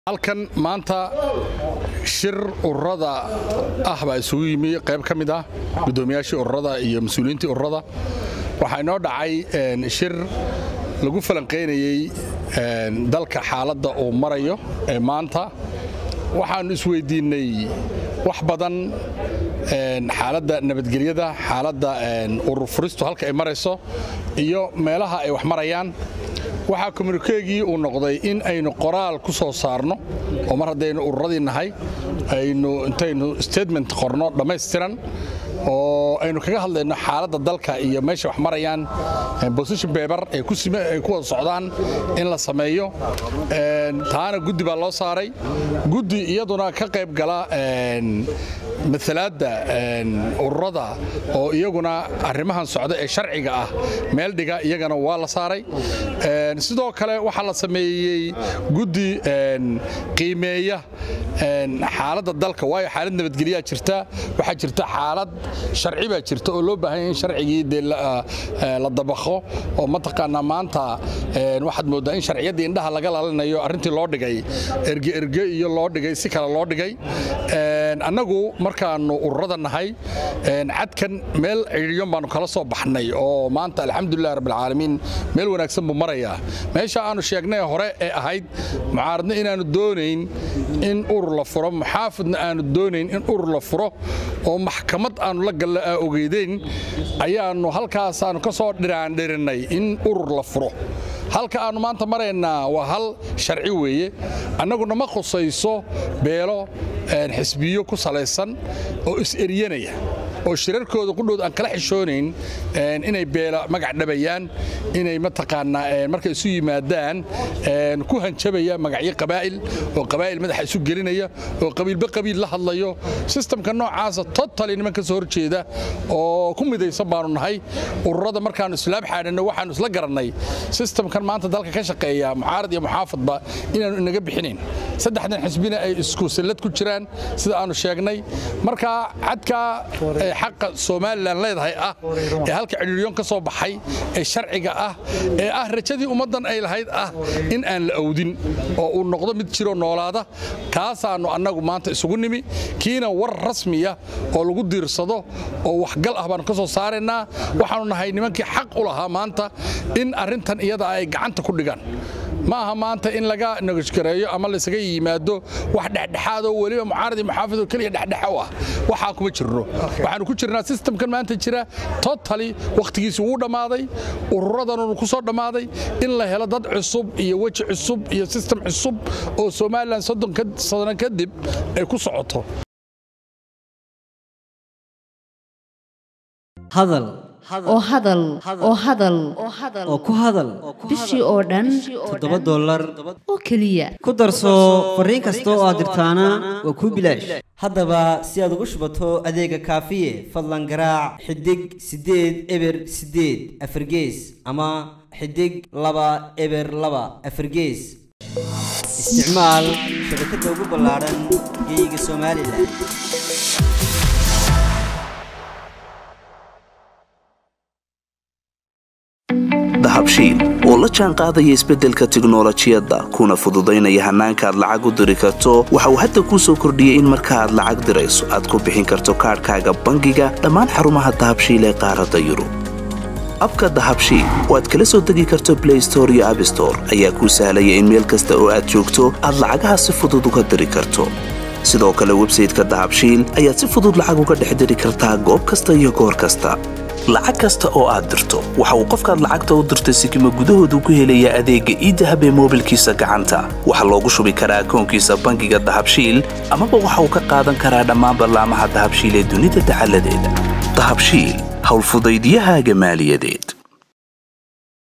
halkan maanta shir ururada ah baa isugu yimi qayb ka mid ah guddoomiyaashii ururada iyo mas-uuliyiintii ururada waxaa inoo dhacay shir lagu falanqaynayey dalka xaaladda uu marayo ee maanta waxaannu isweydiinnay wax badan xaaladda nabadgelyada xaaladda urur furistu halka ay marayso iyo meelaha ay wax marayaan waxaa kommunikeegii uu noqday in aynu qoraal ku soo saarno oo mar haddaynu ururadii nahay aynu intaynu statement qorno dhammaystiran oo aynu kaga hadlayno xaaladda dalka iyo meesha wax marayaan bosition beber ay ku wada socdaan in la sameeyo taana guddi baa loo saaray guddi iyaduna ka qayb gala matalaadda ururada oo iyaguna arrimahan socda ee sharciga ah meel dhiga iyagana waa la saaray sidoo kale waxaa la sameeyey guddi qiimeeya xaaladda dalka waayo xaalad nabadgelyaa jirta waxaa jirta xaalad sharci baa jirta oo loo baahanya in sharcigii dee la dabaqo oo mataqaanaa maanta waxaad mooddaa in sharciyaddii indhaha laga lalinayo arrintii loo dhigay erge erge iyo loo dhigay si kale loo dhigay annagu markaannu ururada nahay cadkan meel cidhiyon baannu kala soo baxnay oo maanta alxamdulilah rabbilcaalamiin meel wanaagsan buu marayaa meesha aannu sheegnay hore ee ahayd mucaaradna inaannu doonayn in urur la furo muxaafidna aannu doonayn in urur la furo oo maxkamad aannu la galla aa ogeydeyn ayaannu halkaasaannu ka soo dhiraandhirinnay in urur la furo halka aannu maanta maraynaa waa hal sharci weeye annaguna ma khusayso beelo xisbiyo ku salaysan oo is-eryanaya oo shirarkooda qudhood aan kala xishoonayn inay beela magac dhabayaan inay mataqaanaa markay isu yimaadaan ku hanjabaya magacyo qabaa'il oo qabaa'il madaxa isu gelinaya oo qabiilba qabiil la hadlayo sistamka noocaasa totali niman ka soo horjeeda oo ku midaysan baanu nahay ururada markaannu islaam xaadhanno waxaannu isla garannay sistamkan maanta dalka ka shaqeeya mucaarad iyo muxaafadba inaannu inaga bixinayn saddexdan xisbina ay isku sallad ku jiraan sida aannu sheegnay marka cadkaa xaqa somalilan leedahay ah ee halka cidhiiryoon ka soo baxay ee sharciga ah ee ah rajadii ummaddan ay lahayd ah in aan la awdin oo uu noqdo mid jiroo noolaada kaasaannu annagu maanta isugu nimi kiina war rasmiya oo lagu diirsado oo waxgal ah baannu ka soo saaraynaa waxaannu nahay nimankii xaq u lahaa maanta in arrintan iyada ay gacanta ku dhigaan ma aha maanta in laga nagashgareeyo ama laysaga yimaado wax dhexdhexaadoo weliba mucaaradi muxaafidoo keliya dhexdhexa u ah waxaa kuma jirno waxaanu ku jirnaa sistamkan maanta jira totali wakhtigiisi wuu dhammaaday ururadanu ku soo dhammaaday in la helo dad cusub iyo weji cusub iyo sistem cusub oo somalilan soddon sano kadib ay ku socoto hadal oo hadal oo hadal oo ku hadal bishii oo dhan toddoba dollar oo keliya ku darso fariin kasta oo aad dirtaana waa kuu bilaash haddaba si aad ugu shubato adeega kaafiye fadlan garaac xidig siddeed eber siddeed afargees ama xidig laba eber laba afargees isticmaal shabakadda ugu ballaadhan geeyiga somalilan dahabshiil oo la jaan qaadaya isbeddelka tiknolojiyadda kuna fududaynaya hannaanka aad lacag u diri karto waxa uu hadda kuu soo kordhiyey in marka aad lacag dirayso aad ku bixin karto kaadhkaaga bangiga dhammaan xarumaha dahabshiil ee qaaradda yurub abka dahabshiil oo aad kala soo degi karto blay store iyo abstore ayaa kuu sahlaya in meel kasta oo aad joogto aad lacagaha si fudud uga diri karto sidoo kale websayteka dahabshiil ayaad si fudud lacag uga dhex diri kartaa goob kasta iyo goor kasta lacag kasta oo aad dirto waxa uu qofkaad lacagta u dirtay sikima gudahoodu ku helayaa adeegga iidahab ee moobilkiisa gacanta waxaa loogu shubi karaa akoonkiisa bangiga dahabshiil amaba waxa uu ka qaadan karaa dhammaan ballaamaha dahabshiil ee dunida dacaladeeda dahabshiil howlfudaydyahaaga maaliyadeed